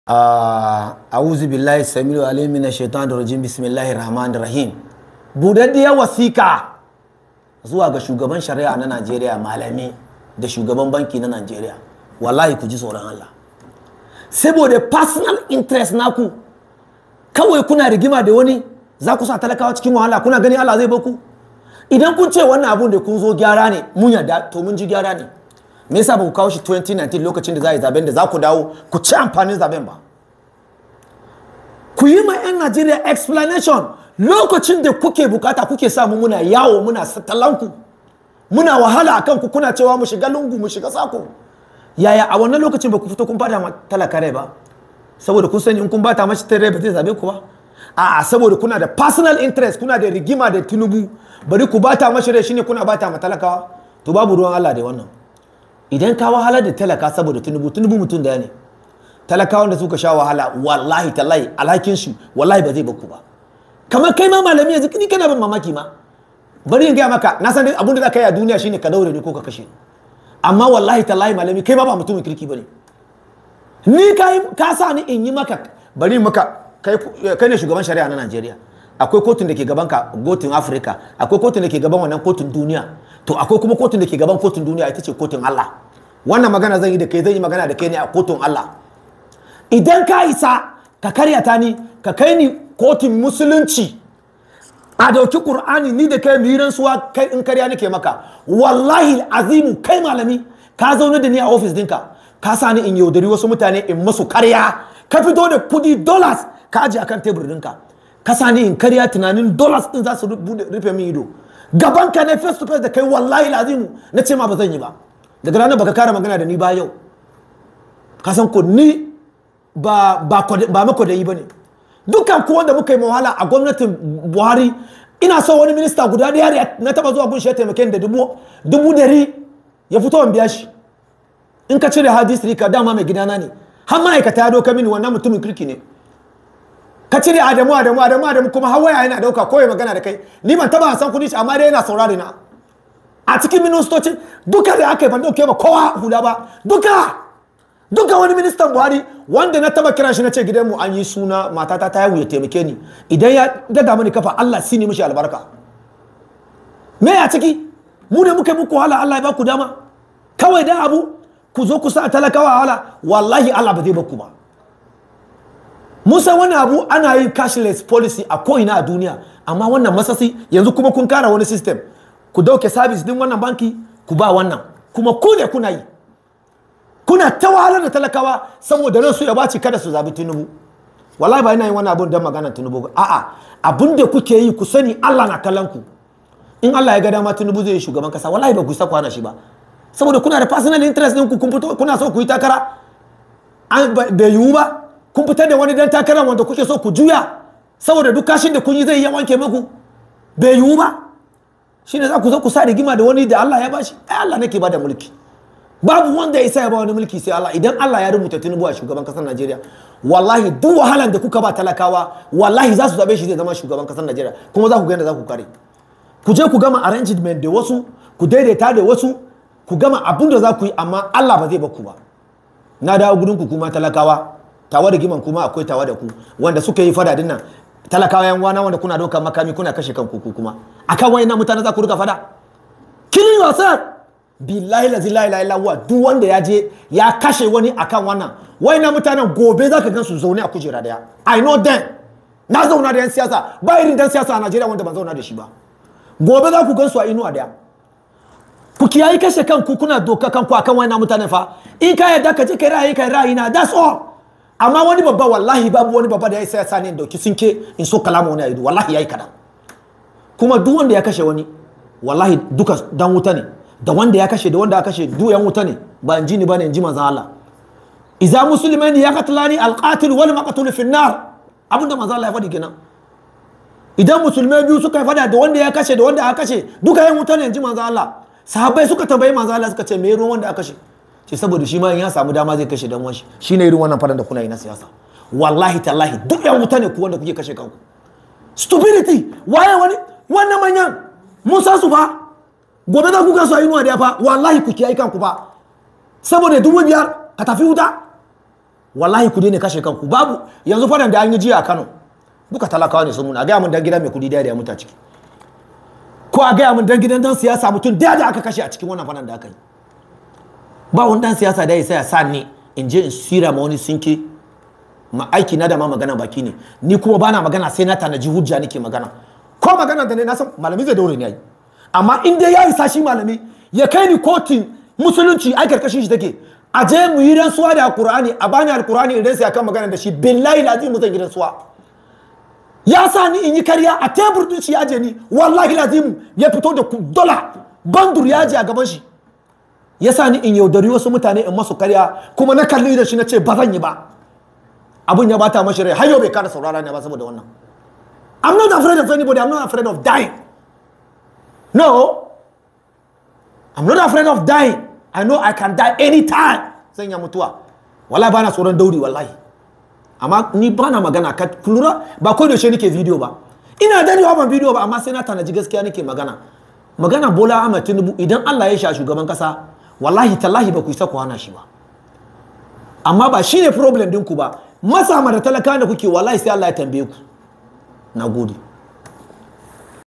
a'udhu billahi samilu alim min shaitanir rajim bismillahir rahmanir rahim budaddiyar wasika zuwa ga shugaban shari'a na Najeriya malami da shugaban banki na Najeriya wallahi ku ji tsoron Allah saboda personal interest naku kawai kuna rigima da wani za ku sa talakawa cikin wahala kuna gani Allah zai baku idan kun ce wannan abun da kun zo gyara ne mun yarda to mun ji gyara ne me yasa ba ku kawo shi 2019 lokacin da za a yi zaben da za ku dawo ku ci amfanin zaben ba ku yi ma 'yan Najeriya explanation lokacin da kuke bukata kuke samu muna yawo muna satalanku muna wahala akan ku kuna cewa mu shiga lungu mu shiga sako yaya a wannan lokacin ba ku fito kun bata ma talaka rai ba saboda kun sani in kun bata mashi rai ba zai zabe ku ba a'a saboda kuna da personal interest kuna da rigima da tunubu bari ku bata mashi rai shine kuna bata ma talakawa to babu ruwan Allah da wannan idan ka wahala da talaka saboda tunubu tunubu mutum daya ne talakawan da suka sha wahala wallahi tallahi alhakin su wallahi ba zai baku ba kamar kai ma malami yanzu ni kana ban mamaki ma bari in gaya maka na san abin da za ka yi a duniya shine ka daure ne ko ka kashe amma wallahi tallahi malami kai ma ba mutumin kirki bane ni ka sa ni in yi maka bari maka kai ne shugaban shari'a na Najeriya akwai kotun da ke gaban ka kotun Afirka akwai kotun da ke gaban wannan kotun duniya to akwai kuma kotun da ke gaban kotun duniya ita ce kotun Allah wannan magana zan yi da kai zan yi magana da kai ne a kotun Allah idan ka isa ka karyata ni ka kai ni kotun musulunci a dauki qur'ani ni da kai miran suwa kai in karya nake maka wallahi azimu kai malami ka zaune da ni a ofis dinka ka sa ni in yaudari wasu mutane in masu karya ka fito da kudi dollars ka aje akan tebur dinka ka sa ni in karya tunanin dollars din za su rufe min ido gaban ka ne face to face da kai wallahi azimu na ce ma ba zan yi ba daga ranar baka kara magana da ni ba yau ka san ko ni ba ba ba mako da yi bane dukkan ku wanda muka yi wahala a gwamnatin buhari ina so wani minista guda ɗaya na taba zuwa gunshi ya taimake da dubu dari ya fito in biya shi in ka cire hadis rika dama mai gidana ne har ma'aikata ya doka mini wannan mutumin kirki ne ka cire adamu adamu adamu adamu kuma har waya yana dauka kawai magana da kai ni ban taba san kudi shi amma dai yana saurare na a cikin ministocin duka da aka yi ban dauke ba kowa hula ba duka duka wani ministan buhari wanda na taba kiran shi na ce gidanmu an yi suna matata ta yawu ya taimake ni idan ya daga mani kafa allah sini mishi albarka me ya ciki mu ne muka muku wahala allah ya baku dama kawai da abu ku zo ku sa talakawa wahala wallahi allah ba zai baku ba musa wani abu ana yin cashless policy a ko'ina a duniya amma wannan masasi yanzu kuma kun kara wani system ku dauke service din wannan banki ku ba wannan kuma ku ne kuna yi kuna ta wahalar da talakawa saboda nan su ya baci kada su zabi tinubu wallahi ba ina yin wannan abun don magana tinubu a'a abun da kuke yi ku sani Allah na kallon ku in Allah ya ga dama tinubu zai yi shugaban kasa wallahi ba ku sa kwana shi ba saboda kuna da personal interest din ku kun fito kuna so ku yi takara an bai yiwu ba kun fitar da wani dan takara wanda kuke so ku juya saboda duk kashin da kun yi zai iya wanke muku bai yiwu ba shine za ku zo ku sa rigima da wani da Allah ya bashi ai Allah nake ba da mulki babu wanda ya isa ya ba wani mulki sai Allah idan Allah ya rubuta Tinubu a shugaban kasar Najeriya wallahi duk wahalan da kuka ba talakawa wallahi za su zabe shi zai zama shugaban kasar Najeriya kuma za ku ga yadda za ku kare ku je ku gama arrangement da wasu ku daidaita da wasu ku gama abin da za ku yi amma Allah ba zai ba ku ba na dawo gurin ku kuma talakawa tawa da giman kuma akwai tawa da ku wanda suka yi fada dinnan talakawa yan wana wanda kuna dauka makami kuna kashe kanku kuma akan wayannan mutane za ku rika fada killing yourself billahi la ilaha illa huwa duk wanda ya je ya kashe wani akan wannan na mutanen gobe zaka gan su zaune a kujera daya i know them na zauna da yan siyasa ba irin dan siyasa a Najeriya wanda ban zauna da shi ba gobe za ku gan su a inuwa daya ku kiyayi kashe kanku kuna doka kanku akan wannan mutanen fa in ka yarda ka je kai ra'ayi kai ra'ayi na that's all amma wani babba wallahi babu wani babba da ya sai sani dauki sinke in so kalama wani ayi wallahi yayi kada kuma duk wanda ya kashe wani wallahi duka dan wuta ne da wanda ya kashe da wanda ya kashe duk yan wuta ne ba in ji ni bane in ji manzon Allah idza muslimani ya qatlani alqatil wal maqtul fi nar abinda manzon Allah ya faɗi kenan idan musulmai biyu suka fada da wanda ya kashe da wanda aka kashe duka yan wuta ne in ji manzon Allah sahabbai suka tambayi manzon Allah suka ce me ruwan wanda aka kashe ce saboda shi ma in ya samu dama zai kashe dan wanshi shine irin wannan fadan da kuna yi na siyasa wallahi tallahi duk yan wuta ne ku wanda kuke kashe kanku stupidity waye wani wannan manyan mun san su ba gobe za ku gasu a inuwa da fa wallahi ku kiyaye kanku ba saboda dubu biyar ka tafi wuta wallahi ku daina kashe kanku babu yanzu fadan da an yi jiya a Kano duka talakawa ne sun muna a gaya mun dan gida mai kudi da ya mutu a ciki ko a gaya mun dan gidan dan siyasa mutum da da aka kashe a cikin wannan fadan da aka yi ba wani dan siyasa da ya sai ya sa ni in je in sira ma wani sinke ma aiki na da ma magana baki ne ni kuma bana magana sai na tanaji hujja nake magana ko magana da ne na san malami zai daure ni yayi amma in dai ya isa shi malami ya kai ni kotun musulunci ai karkashin shi take a je mu yi rantsuwa da alkur'ani a bani alkur'ani idan sai akan magana da shi billahi lazim zan yi rantsuwa ya sa ni in yi karya a tebur din shi ya je ni wallahi lazim ya fito da dola bandur ya je a gaban shi ya sa ni in yaudari wasu mutane in masu karya kuma na kalli da shi na ce ba zan yi ba abun ya bata mashi rai har yau bai kara saurara ne ba saboda wannan I'm not afraid of anybody I'm not afraid of dying no I'm not afraid of dying I know I can die anytime zan ya mutuwa wallahi bana tsoron dauri wallahi amma ni bana magana ka lura ba ko da shi nake video ba ina dadewa ban video ba amma sai na tanaji gaskiya nake magana magana Bola Ahmed Tinubu idan Allah ya sha shugaban kasa wallahi tallahi ba ku isa ku hana shi ba amma ba shine problem ɗinku ba masa da talaka da kuke wallahi sai Allah ya tambaye ku na gode